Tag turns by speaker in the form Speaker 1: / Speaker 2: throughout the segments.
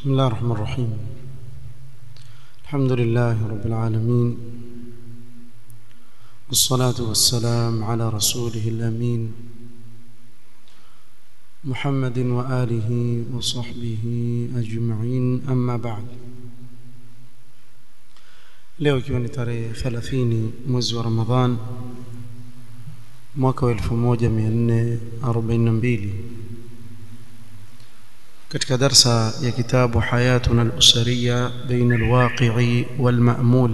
Speaker 1: بسم الله الرحمن الرحيم الحمد لله رب العالمين والصلاة والسلام على رسوله الأمين محمد وآله وصحبه أجمعين أما بعد leo ikiwa ni tarehe 30 mwezi wa Ramadhan mwaka wa 1442 katika darsa ya kitabu hayatuna al-usariya baina al-waqi'i wal-ma'mul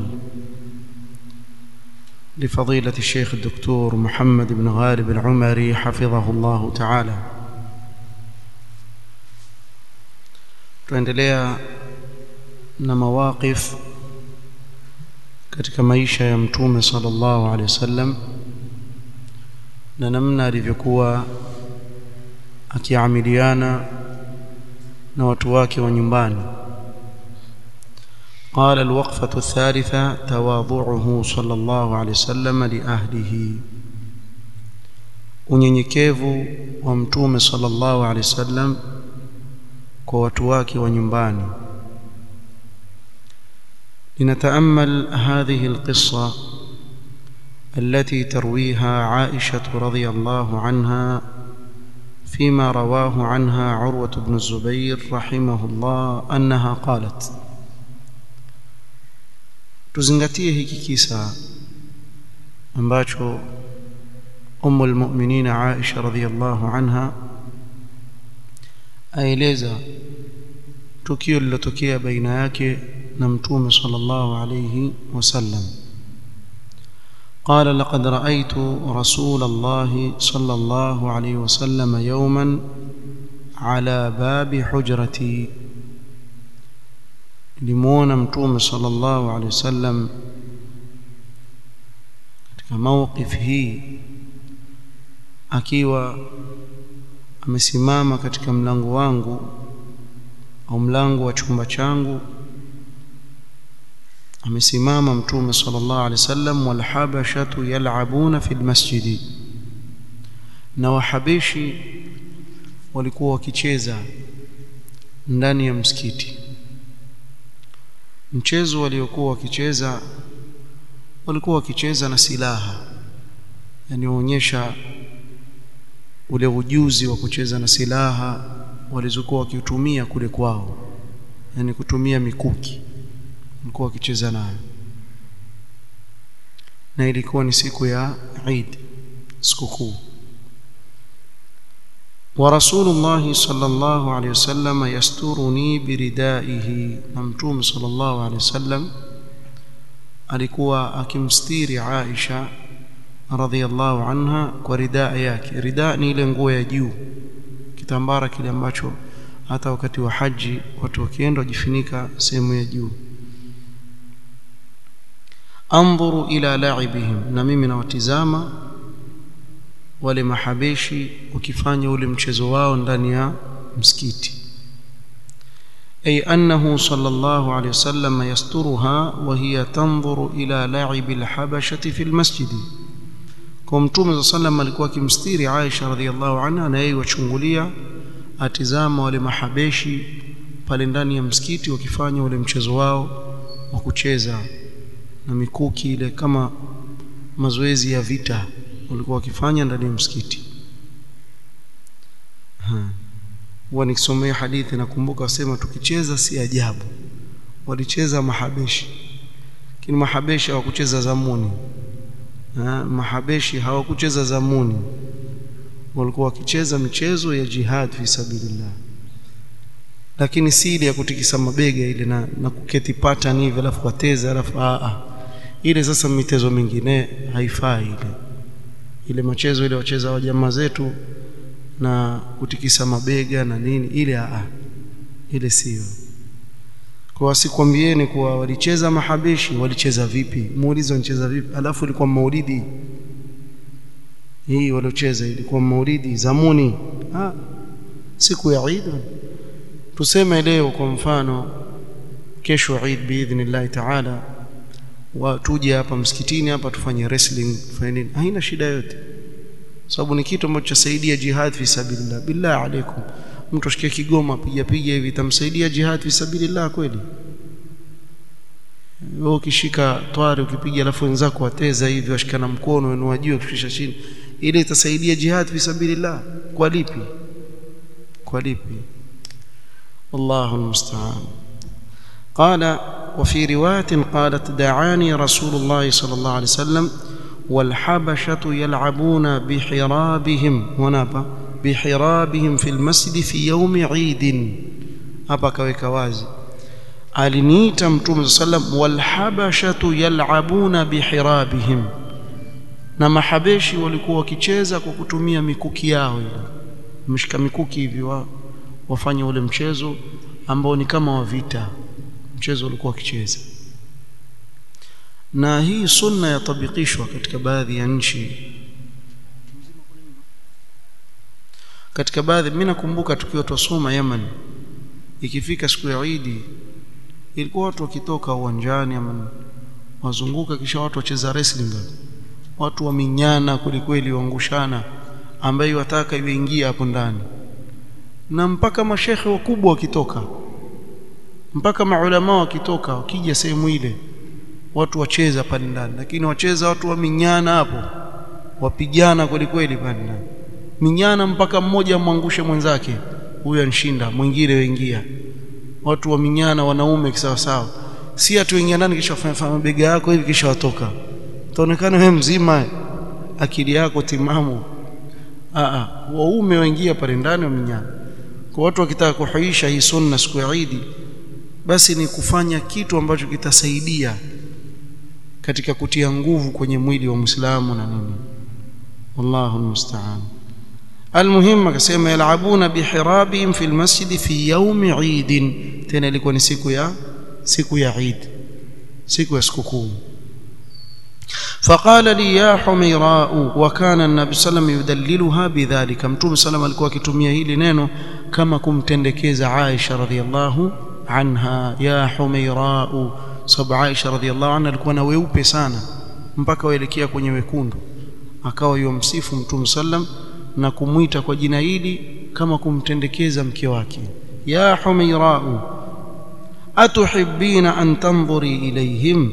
Speaker 1: لفضيلة الشيخ الدكتور محمد بن غالب العمري حفظه الله تعالى tuendelea na mawaqif katika maisha ya mtume sallallahu alaihi wasallam na namna alivyokuwa akiamiliana na watu wake wa nyumbani قال الوقفة الثالثة تواضعه صلى الله عليه وسلم لأهله unyenyekevu wa mtume sallallahu alaihi wasallam kwa watu wake wa nyumbani لنتأمل هذه القصة التي ترويها عائشة رضي الله عنها فيما رواه عنها عروة بن الزبير رحمه الله أنها قالت tuzingatie hiki kisa ambacho umu lmuminin Aisha radhiallahu anha aeleza tukio lilotokea baina yake na mtume sallallahu alayhi wasallam قال لقد رأيت رسول الله صلى الله عليه وسلم يوما على باب حجرتي limuona mtume sallallahu alaihi wasallam katika mawqif hii akiwa amesimama katika mlango wangu au mlango wa chumba changu amesimama mtume sallallahu alaihi wasallam walhabashatu yal'abuna fil masjidi na wahabishi walikuwa wakicheza ndani ya msikiti mchezo waliokuwa wakicheza walikuwa wakicheza na silaha yani waonyesha ule ujuzi wa kucheza na silaha walizokuwa wakitumia kule kwao yani kutumia mikuki walikuwa wakicheza nayo na ilikuwa ni siku ya Eid sikukuu ورسول الله صلى الله عليه وسلم يسترني بردائه نمتوم صلى الله عليه وسلم alikuwa akimstiri Aisha radhiallahu anha kwa ridaa yake ridaa ni ile nguo ya juu kitambara kile ambacho hata wakati wa haji watu wakienda wajifunika sehemu ya juu andhuru ila la'ibihim na mimi nawatizama wale mahabeshi wakifanya ule mchezo wao ndani ya msikiti ay annahu sallallahu alayhi wasallam yasturuha wa hiya tanzuru ila la'ib alhabashati fi almasjid kwa mtume sallam alikuwa akimstiri Aisha radhiallahu anha na yeye wachungulia atizama wale mahabeshi pale ndani ya msikiti wakifanya ule mchezo wao wa kucheza na mikuki ile kama mazoezi ya vita walikuwa wakifanya ndani ya msikiti huwa nikisomea hadithi nakumbuka wasema tukicheza si ajabu walicheza mahabeshi lakini mahabeshi hawakucheza zamuni ha, mahabeshi hawakucheza zamuni walikuwa wakicheza michezo ya jihad fi sabilillah lakini si ile ya kutikisa mabega ile na, na kuketi pattern hivi alafu wateza alafu a a ile sasa mitezo mingine haifai ile ile machezo ile wacheza wa jamaa zetu na kutikisa mabega na nini ile a ile sio kwa wasikwambieni kuwa walicheza mahabishi walicheza vipi muulize wanacheza vipi alafu ilikuwa maulidi hii waliocheza ilikuwa maulidi zamuni ah siku ya Eid tuseme leo kwa mfano kesho Eid biidhnillah taala watuje hapa msikitini hapa tufanye wrestling tufanye nini haina shida yote sababu ni kitu ambacho chasaidia jihad fi sabilillah billah alaikum mtu ashikie kigoma piga piga hivi itamsaidia jihad fi sabilillah kweli wewe ukishika twari ukipiga alafu wenzako wateza hivi washikana mkono wenu wajue kushusha chini ile itasaidia jihad fi sabilillah kwa lipi kwa lipi wallahu almusta'an قال وفي روايه قالت دعاني رسول الله صلى الله عليه وسلم والحبشه يلعبون بحرابهم ونابا بحرابهم في المسجد في يوم عيد hapa kaweka wazi aliniita mtume sallam walhabashatu yalabuna bihirabihim na mahabeshi walikuwa wakicheza kwa kutumia mikuki yao ile mshika mikuki hivi wa, wafanye ule mchezo ambao ni kama wa vita mchezo ulikuwa wakicheza na hii sunna yatabikishwa katika baadhi ya nchi katika baadhi mimi nakumbuka tukiwa tusoma Yemen ikifika siku ya Eid ilikuwa watu wakitoka uwanjani ama wazunguka kisha watu wacheza wrestling watu waminyana kwelikweli waangushana ambaye wataka iweingia hapo ndani na mpaka mashekhe wakubwa wakitoka mpaka maulama wakitoka wakija sehemu ile watu wacheza pale ndani lakini wacheza watu waminyana hapo wapigana kwelikweli pale ndani minyana mpaka mmoja mwangushe mwenzake huyu anshinda mwingine waingia watu wa minyana wanaume kisawa sawa si atu wengia ndani kisha wafanya mabega yako hivi kisha watoka utaonekana wewe mzima akili yako timamu a a waume waingia pale ndani wa minyana kwa watu wakitaka kuhuisha hii sunna siku ya Eid basi ni kufanya kitu ambacho kitasaidia katika kutia nguvu kwenye mwili wa Muislamu na nini wallahu almusta'an المهم akasema yalabuna bihirabihim fi almasjid fi yawm Eid tena ilikuwa ni siku ya siku ya Eid siku ya sikukuu فقال لي يا حميراء وكان النبي صلى الله عليه وسلم يدللها بذلك متوم صلى الله alikuwa akitumia hili neno kama kumtendekeza Aisha radhiallahu anha ya Humairau sababu Aisha radhiallahu anha alikuwa na weupe sana mpaka waelekea kwenye wekundu akawa yomsifu mtume sallam na kumwita kwa jina hili kama kumtendekeza mke wake ya Humairau atuhibbina an tanzuri ilayhim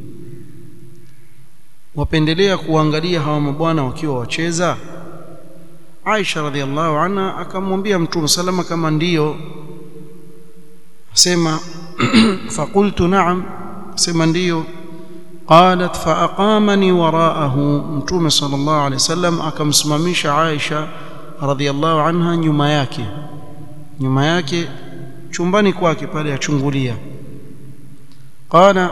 Speaker 1: wapendelea kuangalia hawa mabwana wakiwa wacheza Aisha radhiallahu anha akamwambia Mtume salama kama ndiyo sema faqultu na'am sema ndiyo qalat faaqamani waraahu Mtume sallallahu alayhi wasallam akamsimamisha Aisha radhiallahu anha nyuma yake nyuma yake chumbani kwake pale achungulia qala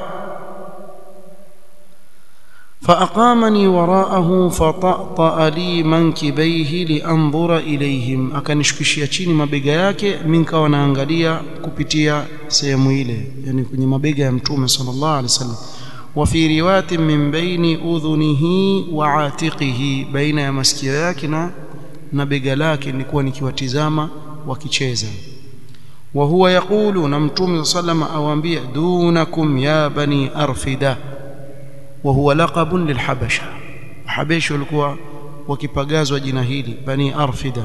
Speaker 1: فأقامني وراءه فطأطأ لي منكبيه لأنظر إليهم akanishukishia chini mabega yake mimi nikawa naangalia kupitia sehemu ile yani kwenye mabega ya mtume sallallahu alaihi wasallam wa fi riwayat min baini udhunihi wa atiqihi baina ya masikio yake na na bega lake nilikuwa nikiwatizama wakicheza wa huwa yaqulu na mtume sallallahu alaihi awaambia dunakum ya bani arfida وهو لقب للحبشة حبيش walikuwa wakipagazwa jina hili bani arfida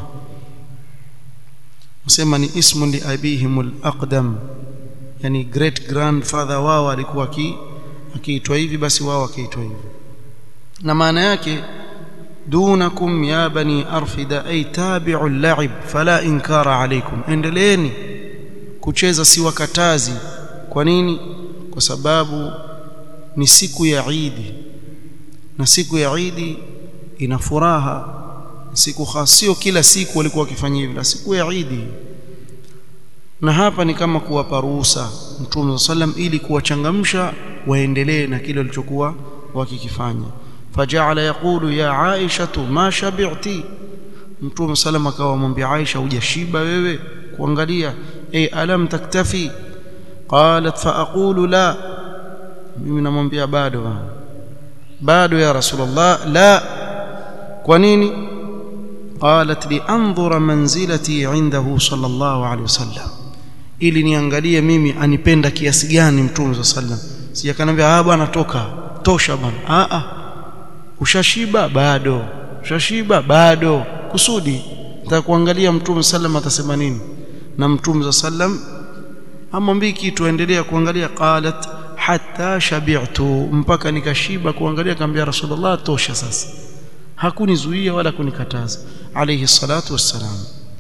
Speaker 1: usema ni ismu li abihim al-aqdam yani great grandfather wao alikuwa akiitwa hivi basi wao wakiitwa hivi na maana yake dunakum ya bani arfida ay tabi'u al-la'ib fala inkara alaykum endeleeni kucheza si wakatazi kwa nini kwa sababu ni siku ya Eid na siku ya Eid ina furaha siku sio kila siku walikuwa wakifanya hivi la siku ya Eid na hapa ni kama kuwapa ruhusa Mtume sallam ili kuwachangamsha waendelee na kile walichokuwa wakikifanya faja'ala yaqulu ya Aisha ma shabi'ti Mtume sallam akawa mwambia Aisha hujashiba wewe kuangalia ay alam taktafi qalat fa aqulu la mimi namwambia bado bado ya rasulullah la kwa nini qalat li anzura manzilati indahu sallallahu alaihi wasallam ili niangalie mimi anipenda kiasi gani mtume sallam sijakanambia ah bwana toka tosha bwana ah ah ushashiba bado ushashiba bado kusudi nataka kuangalia mtume sallam atasema nini na mtume sallam amwambii kitu aendelea kuangalia qalat hatta shabi'tu mpaka nikashiba kuangalia akamwambia rasulullah tosha sasa hakunizuia wala kunikataza alayhi salatu wassalam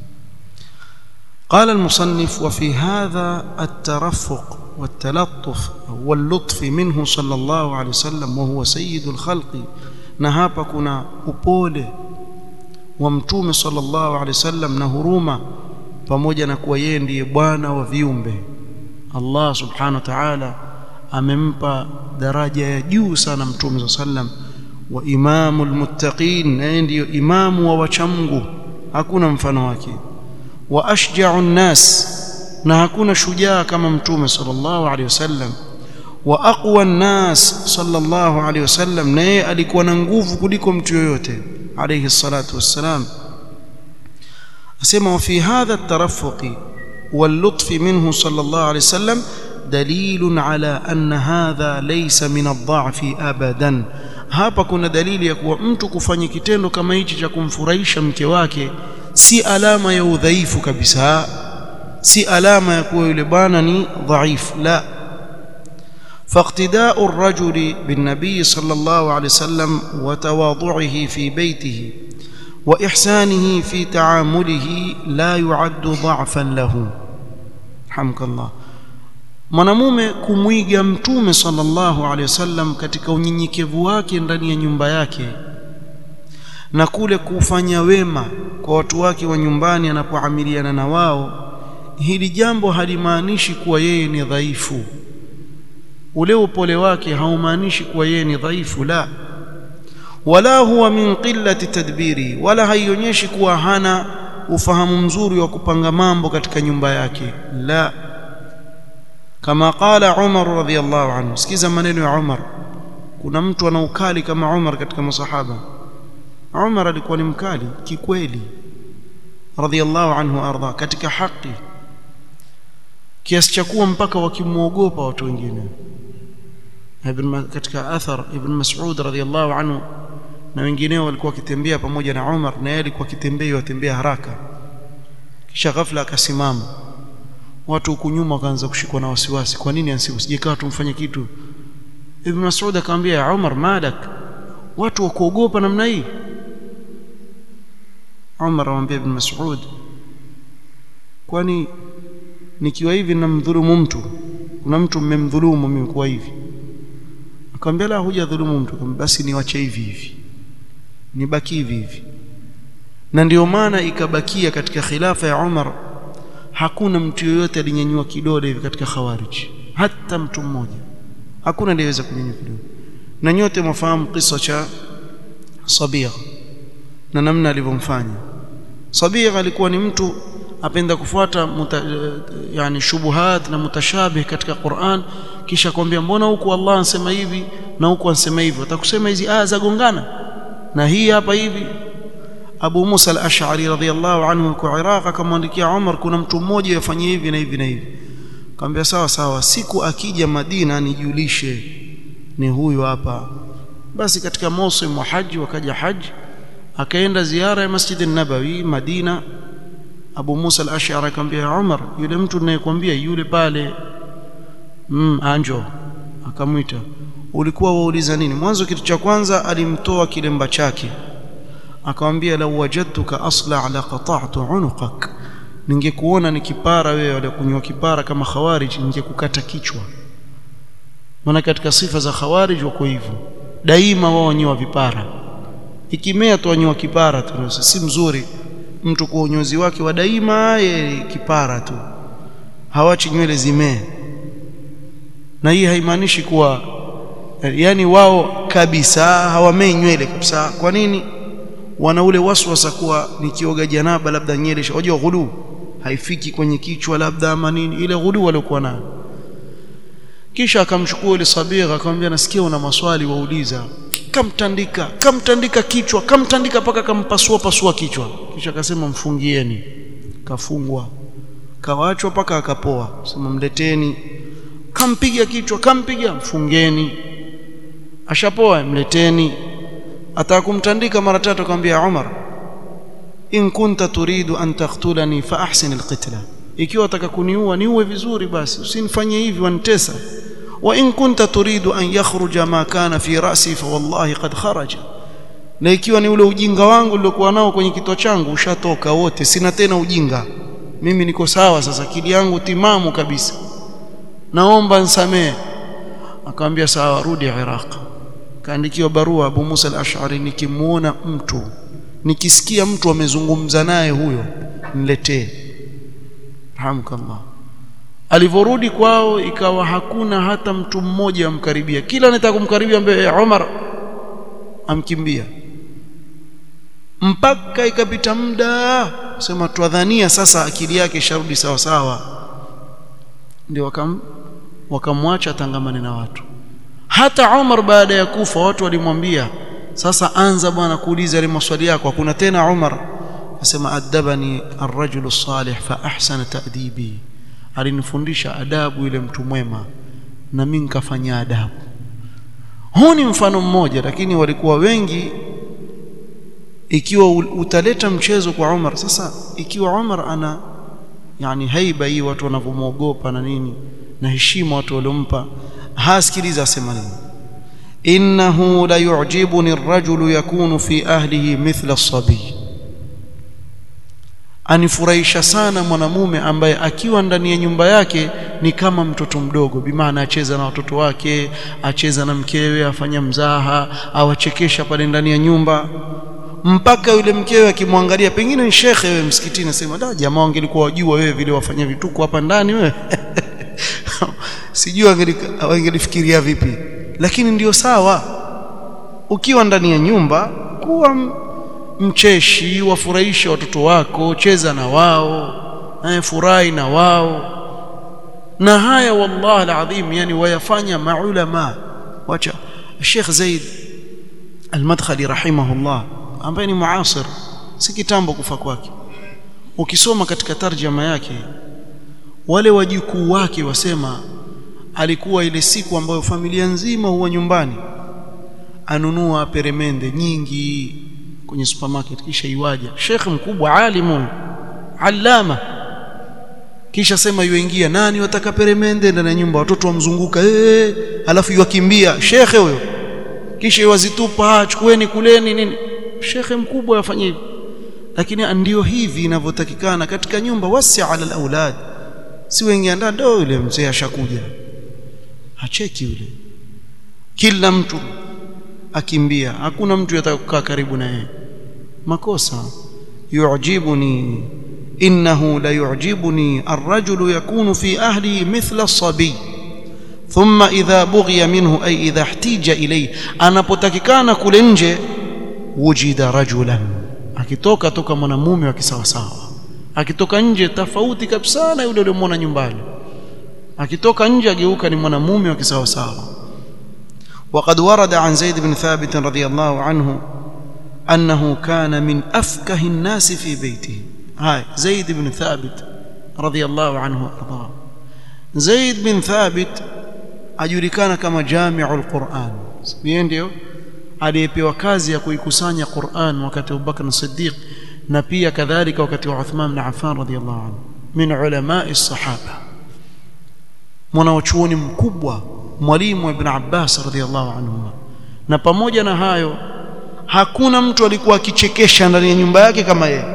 Speaker 1: قال المصنف وفي هذا الترفق والتلطف واللطف منه صلى الله عليه وسلم وهو سيد الخلق na hapa kuna upole wa mtume sallallahu alaihi wasallam na huruma pamoja na kuwa yeye ndiye bwana wa viumbe Allah subhanahu wa ta'ala amempa daraja ya juu sana mtume sallam wa imamul muttaqin na ndiyo imamu wa wachamgu hakuna mfano wake wa ashja'u nnas na hakuna shujaa kama mtume sallallahu alaihi wasallam wa aqwa nnas sallallahu alaihi wasallam na yeye alikuwa na nguvu kuliko mtu yoyote alayhi salatu wassalam asema wa fi hadha at-tarafuq wal-lutf minhu sallallahu alaihi wasallam dalil ala anna hadha laysa min ad-dha'fi abadan hapa kuna dalili ya kuwa mtu kufanya kitendo kama hichi cha kumfurahisha mke wake si alama ya udhaifu kabisa si alama ya kuwa yule bwana ni dhaifu la فاقتداء الرجل بالنبي صلى الله عليه وسلم وتواضعه في بيته واحسانه في تعامله لا يعد ضعفا له حمك الله mwanamume kumwiga mtume sallallahu alaihi wasallam katika unyenyekevu wake ndani ya nyumba yake na kule kufanya wema kwa watu wake wa nyumbani anapoamiliana na wao hili jambo halimaanishi kuwa yeye ni dhaifu ule upole wake haumaanishi kuwa yeye ni dhaifu la wala huwa min qillati tadbiri wala haionyeshi kuwa hana ufahamu mzuri wa kupanga mambo katika nyumba yake la kama qala Umar radhiyallahu anhu sikiza maneno ya Umar kuna mtu ana ukali kama Umar katika masahaba Umar alikuwa ni mkali kikweli radhiyallahu anhu arda katika haki kiasi cha kuwa mpaka wakimwogopa watu wengine ibn katika athar ibn Mas'ud radhiyallahu anhu na wengineo walikuwa wakitembea pamoja na Umar na yeye alikuwa akitembea watembea haraka kisha ghafla akasimama watu huku nyuma wakaanza kushikwa na wasiwasi kwa nini asije tumfanye kitu ibn Mas'ud akamwambia ya Umar malak watu wakuogopa namna hii Umar amwambia ibn Mas'ud kwani nikiwa hivi namdhulumu mtu kuna mtu mmemdhulumu mimi kwa hivi akamwambia la hujadhulumu mtu basi niwache hivi hivi nibaki hivi hivi na ndio maana ikabakia katika khilafa ya Umar hakuna mtu yoyote alinyanyua kidole hivi katika khawarij hata mtu mmoja hakuna aliyeweza kunyanyua kidole na nyote mwafahamu kisa cha Sabigh na namna alivyomfanya Sabigh alikuwa ni mtu apenda kufuata muta, yani shubuhat na mutashabih katika Qur'an kisha kwambia mbona huku Allah anasema hivi na huku anasema hivi atakusema hizi aya zagongana na hii hapa hivi Abu Musa al-Ash'ari radhiyallahu anhu kwa Iraq akamwandikia Umar kuna mtu mmoja yafanyia hivi na hivi na hivi akamwambia sawa sawa siku akija Madina nijulishe ni huyu hapa basi katika msimu wa haji wakaja haji akaenda ziara ya Masjid an-Nabawi Madina Abu Musa al-Ash'ari akamwambia Umar yule mtu ninayekwambia yule pale mm anjo akamwita ulikuwa wauliza nini mwanzo kitu cha kwanza alimtoa kilemba chake akamwambia law wajadtuka asla la qata'tu unuqak ningekuona ni kipara wewe wala kunywa kipara kama khawarij ningekukata kichwa maana katika sifa za khawarij wako hivyo daima wao wanyoa vipara ikimea tu wanyoa kipara tu si mzuri mtu kwa unyozi wake wa daima ye kipara tu hawachi nywele zimee na hii haimaanishi kuwa yani wao kabisa hawamei nywele kabisa kwa nini wana ule waswasa kuwa nikioga janaba labda nywele unajua ghulu haifiki kwenye kichwa labda ama nini ile ghulu waliokuwa nayo kisha akamchukua yule sabigha akamwambia nasikia una maswali wauliza kamtandika kamtandika kichwa kamtandika paka kampasua pasua kichwa kisha akasema mfungieni kafungwa kawaachwa paka akapoa sema mleteni kampiga kichwa kampiga mfungeni ashapoa mleteni ataka kumtandika mara tatu akamwambia Umar in kunta turidu an taqtulani fa ahsin alqitla ikiwa wataka kuniua niue vizuri basi usinifanye hivi wanitesa wa in kunta turidu an yakhruja ma kana fi ra'si fa wallahi qad kharaja na ikiwa ni ule ujinga wangu niliokuwa nao kwenye kichwa changu ushatoka wote sina tena ujinga mimi niko sawa sasa akili yangu timamu kabisa naomba nisamee akamwambia sawa rudi Iraq kaandikiwa barua Abu Musa al-Ash'ari nikimuona mtu nikisikia mtu amezungumza naye huyo niletee rahmukallah alivyorudi kwao ikawa hakuna hata mtu mmoja amkaribia kila anataka kumkaribia mbele Umar amkimbia mpaka ikapita muda sema twadhania sasa akili yake isharudi sawa sawa ndio wakam wakamwacha tangamane na watu hata Umar baada ya kufa watu walimwambia sasa anza bwana kuuliza ile maswali yako hakuna tena Umar asema adabani ar-rajulu salih fa ahsana ta'dibi alinifundisha adabu yule mtu mwema na mimi nikafanya adabu huu ni mfano mmoja lakini walikuwa wengi ikiwa utaleta mchezo kwa Umar sasa ikiwa Umar ana yani haiba hii watu wanavyomwogopa na nini na heshima watu waliompa hasikiliza asema nini innahu la yu'jibuni ar-rajulu yakunu fi ahlihi mithla as-sabi anifurahisha sana mwanamume ambaye akiwa ndani ya nyumba yake ni kama mtoto mdogo bimaana acheza na watoto wake acheza na mkewe afanya mzaha awachekesha pale ndani ya nyumba mpaka yule mkewe akimwangalia pengine ni shekhe wewe msikitini nasema da jamaa wangelikuwa wajua wewe vile wafanya vituko hapa ndani wewe sijui wangelifikiria vipi lakini ndiyo sawa ukiwa ndani ya nyumba kuwa mcheshi wafurahishe watoto wako cheza na wao eh, furahi na wao na haya wallahi alazim yani wayafanya maulama wacha Sheikh Zaid Al-Madkhali rahimahullah ambaye ni muasir si kitambo kufa kwake ukisoma katika tarjama yake wale wajukuu wake wasema alikuwa ile siku ambayo familia nzima huwa nyumbani anunua peremende nyingi kwenye supermarket kisha iwaja Sheikh mkubwa alimu allama kisha sema yuingia nani wataka peremende ndani ya nyumba watoto wamzunguka eh alafu yukimbia shekhe huyo kisha iwazitupa chukueni kuleni nini shekhe mkubwa afanye hivi lakini ndio hivi inavyotakikana katika nyumba wasi ala alawlad si wengi ndani ndio yule mzee ashakuja hacheki yule kila mtu akimbia hakuna mtu yataka kukaa karibu na yeye makosa yu'jibuni innahu la yu'jibuni ar-rajulu yakunu fi ahli mithla as-sabi thumma idha bughiya minhu ay idha ihtija ilayhi anapotakikana kule nje wujida rajulan akitoka toka mwanamume wa kisawasawa akitoka nje tofauti kabisa na yule uliyomwona nyumbani akitoka nje ageuka ni mwanamume wa kisawasawa وقد ورد عن زيد بن ثابت رضي الله عنه أنه كان من أفكه الناس في بيته هاي زيد بن ثابت رضي الله عنه وارضاه زيد بن ثابت ajulikana kama jami'ul Qur'an yeye ndio aliyepewa kazi ya kuikusanya Qur'an wakati wa Bakr Siddiq na pia kadhalika wakati wa Uthman bin Affan radhiyallahu anhu min ulama'i sahaba mwanachuoni mkubwa mwalimu ibn Abbas radhiyallahu anhu na pamoja na hayo hakuna mtu alikuwa akichekesha ndani ya nyumba yake kama yeye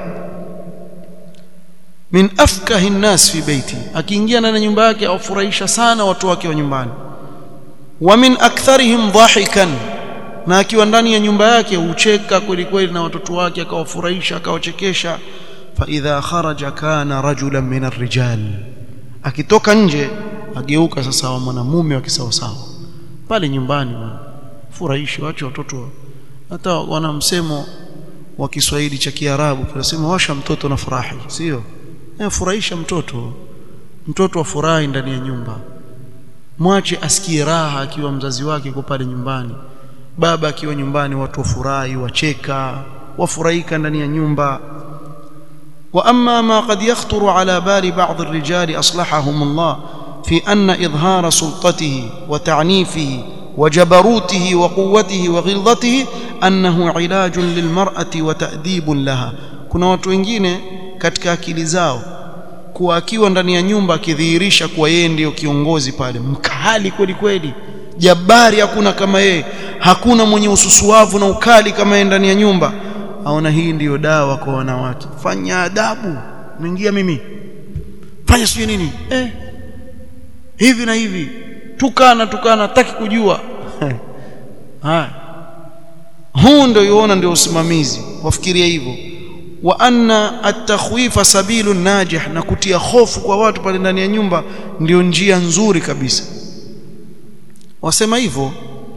Speaker 1: min afkahi nnas fi baiti akiingia ndani ya nyumba yake aufurahisha sana watu wake wa nyumbani wa min aktharihim dhahikan na akiwa ndani ya nyumba yake ucheka kweli kweli na watoto wake akawafurahisha akawachekesha fa idha kharaja kana rajulan min arrijal akitoka nje ageuka sasa wa mwanamume wa kisawasawa pale nyumbani bwana furahishi wache watoto hata wana msemo wa Kiswahili cha Kiarabu tunasema washa mtoto na furahi sio eh furahisha mtoto mtoto afurahi ndani ya nyumba mwache asikie raha akiwa mzazi wake yuko pale nyumbani baba akiwa nyumbani watu wafurahi wacheka wafurahika ndani ya nyumba واما ما قد يخطر على بال بعض الرجال اصلحهم الله في ان اظهار سلطته وتعنيفه وجبروته وقوته وغلظته انه علاج للمراه وتاديب لها kuna watu wengine katika akili zao kuwa akiwa ndani ya nyumba akidhihirisha kuwa yeye ndiyo kiongozi pale mkali kweli kweli jabari hakuna kama yeye hakuna mwenye ususuavu na ukali kama yeye ndani ya nyumba aona hii ndiyo dawa kwa wanawake fanya adabu naingia mimi fanya sijui nini eh hivi na hivi tukana tukana taki kujua haya huu ndio yuona ndio usimamizi wafikiria hivyo wa anna at-takhwifa sabilu najih na kutia hofu kwa watu pale ndani ya nyumba ndio njia nzuri kabisa wasema hivyo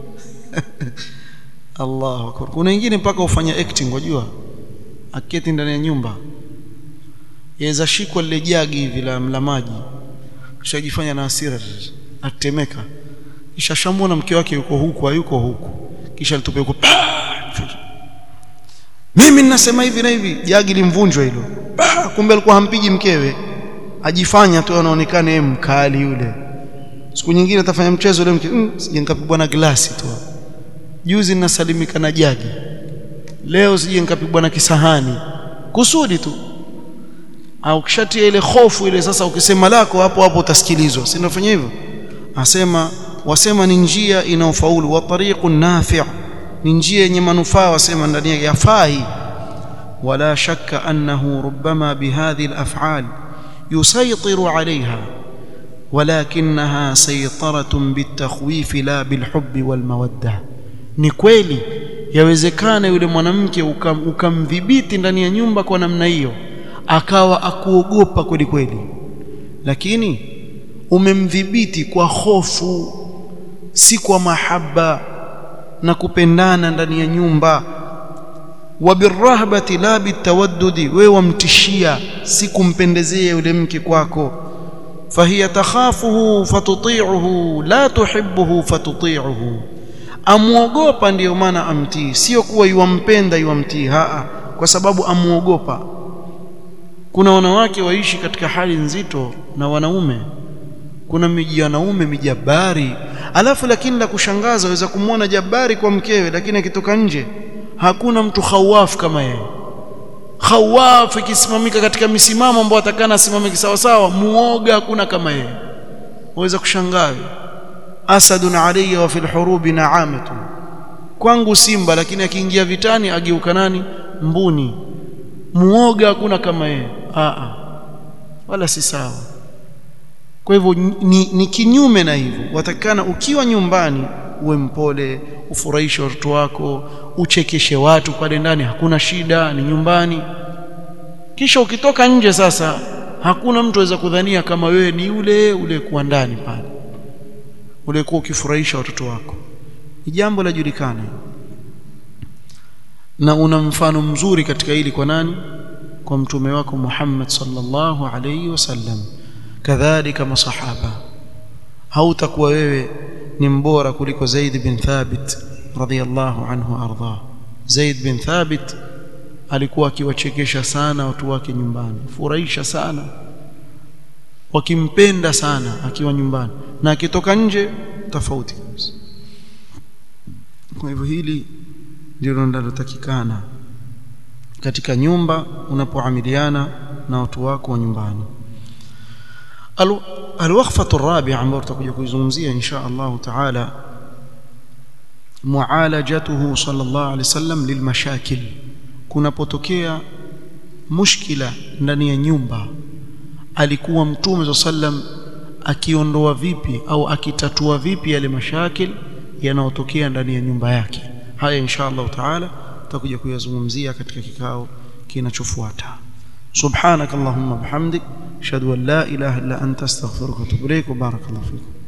Speaker 1: Allahu akbar kuna wengine mpaka ufanya acting wajua aketi ndani ya nyumba yaweza shikwa lile jagi hivi la, la maji kisha jifanya na hasira atemeka kisha shamwona mke wake yuko huku hayuko huku kisha litupe huko mimi ninasema hivi na hivi jagi limvunjwa hilo kumbe alikuwa hampigi mkewe ajifanya tu anaonekana yeye mkali yule siku nyingine atafanya mchezo yule mke mm, sije nikapigwa na glasi tu juzi ninasalimika na jagi leo sije nikapigwa na kisahani kusudi tu au kishatia ile hofu ile sasa ukisema lako hapo hapo utasikilizwa si nafanya hivyo asema wasema ni njia inayofaulu wa tariqun nafi' ni njia yenye manufaa wasema ndani yake yafai wala shakka annahu rubbama bihadhihi al-af'al yusaytiru 'alayha ولكنها سيطرة بالتخويف لا بالحب والمودة ni kweli yawezekana yule mwanamke ukamdhibiti ndani ya nyumba kwa namna hiyo akawa akuogopa kweli kweli lakini umemdhibiti kwa hofu si kwa mahaba na kupendana ndani ya nyumba wabirrahbati la bitawaddudi wewe wamtishia si kumpendezea yule mke kwako fahiya takhafuhu fatuti'uhu la tuhibbuhu fatuti'uhu amuogopa ndiyo maana amtii sio kuwa yuwampenda yuwamtii haa kwa sababu amuogopa kuna wanawake waishi katika hali nzito na wanaume kuna miji ya wanaume mijabari alafu lakini la kushangaza waweza kumwona jabari kwa mkewe lakini akitoka nje hakuna mtu khawaf kama yeye khawaf ikisimamika katika misimamo ambayo atakana asimame sawa sawa muoga hakuna kama yeye waweza kushangaa asadun alayya wa fil hurubi na'amatun kwangu simba lakini akiingia vitani ageuka nani mbuni muoga hakuna kama yeye a wala si sawa kwa hivyo ni, ni kinyume na hivyo watakana ukiwa nyumbani uwe mpole ufurahishe watoto wako uchekeshe watu pale ndani hakuna shida ni nyumbani kisha ukitoka nje sasa hakuna mtu aweza kudhania kama wewe ni yule ule kuwa ndani pale ulikuwa ukifurahisha watoto wako ni jambo la julikana na una mfano mzuri katika hili kwa nani kwa mtume wako Muhammad sallallahu alayhi wasallam kadhalika masahaba hautakuwa wewe ni mbora kuliko Zaid bin Thabit radhiyallahu anhu arda Zaid bin Thabit alikuwa akiwachekesha sana watu wake nyumbani furahisha sana wakimpenda sana akiwa nyumbani na akitoka nje tofauti kabisa kwa hivyo hili ndilo linalotakikana katika nyumba unapoamiliana na watu wako wa nyumbani alwaqfatu الرابعه ambayo tutakuja kuizungumzia insha Allah taala mualajatuhu sallallahu alaihi wasallam lilmashakil kunapotokea mushkila ndani ya nyumba alikuwa mtume sallam akiondoa vipi au akitatua vipi yale mashakil yanayotokea ndani ya nyumba yake haya insha Allah taala tutakuja kuyazungumzia katika kikao kinachofuata subhanakallahumma bihamdik ashhadu an la ilaha illa anta astaghfiruka wa atubu ilaik wa barakallahu fikum